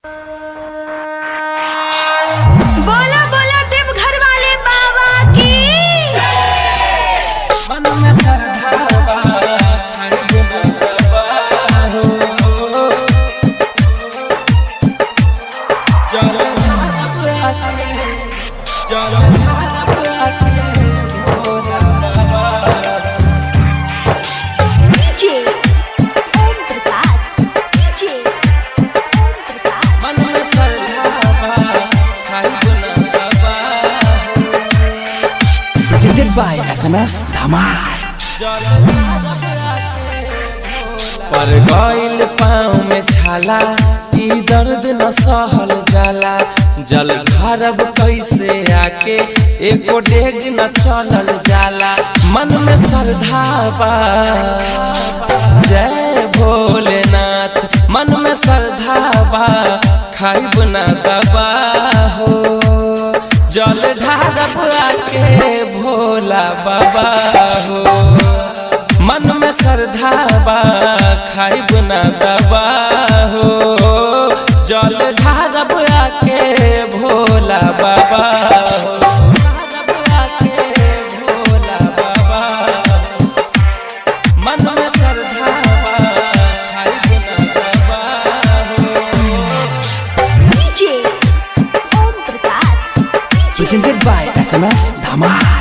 बोला बोला देवघर वाले बाबा की मन में श्रद्धा बा, खंड बा हो। चल धाम आके, चल धाम आके, भोला बाबा। डीजे ओम प्रकाश डीजे ओम प्रकाश मन में श्रद्धा बा, खंड बा हो। presented by SMS Dhamar. पर गइल पाँव में छाला ई दर्द न सहल जाला जल भरब कैसे आके एको डेग न चलल जाला मन में श्रद्धा बा जय भोलेनाथ मन में श्रद्धा बा खाइब न दबा हो जल ढारब आके भोला बाबा हो मन में श्रद्धा बा खाइब न दबा हो जल ढारब आके भोला बाबा हो ढारब आके भोला बाबा मन में श्रद्धा बा खाइब न दबा हो DJ Om Prakash DJ Presented by SMS Dhamar.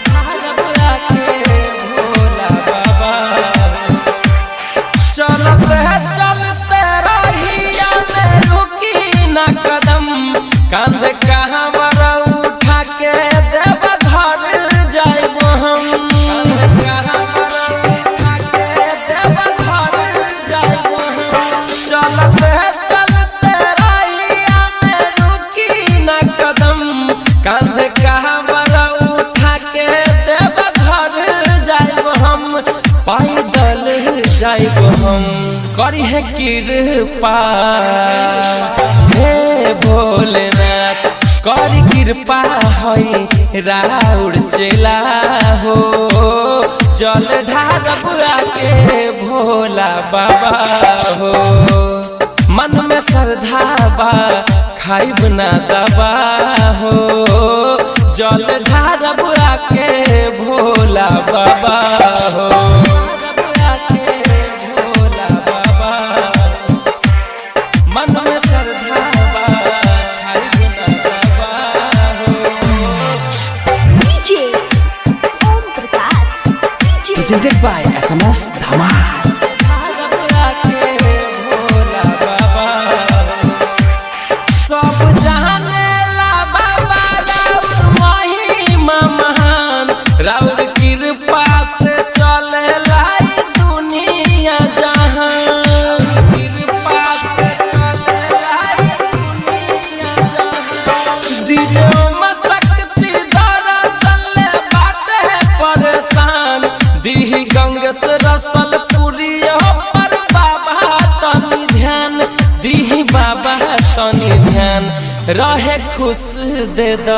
चलते चलते रहिया में रुकी न कदम कंध कहाँ बरा उठा के देव घर जाइब हम कंध कहाँ बरा उठा के देव घर जाइब हम चलते चलते रहिया में रुकी न कदम कंध कहाँ बरा उठा के देव घर जाइब हम पैदल जाइब हम करी है कृपा हे भोलेनाथ करी कृपा हई राउर चेला हो जल ढारब आके भोला बाबा हो मन में श्रद्धा बा खाइब ना दबा हो जल ढारब आके भोला बाबा हो आके भोला बाबा मन में श्रद्धा बा खाइब ना दबा हो DJ Om Prakash DJ Presented by SMS Dhamar. सब जानेला बाबा राउर महिमा महान राउर कृपा से चलेला ई दुनिया जहान कृपा से चलेला ई दुनिया जहान डीजे में शक्ति दरअसल ले बाटे परेशान दीही गंग से रसल पुरी पर बाबा तनी ध्यान दीही बाबा तनी ध्यान रहे खुश दे द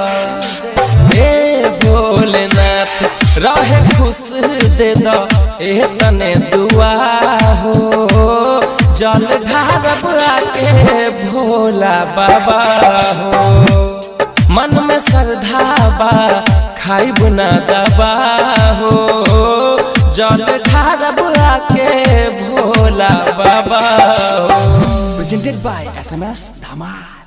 ए भोलेनाथ रहे खुश दे द ए तने दुआ हो जल ढारब आके भोला बाबा हो मन में श्रद्धा बा खाइब ना दबा हो जल ढारब आके भोला बाबा हो Presented by SMS Dhamar.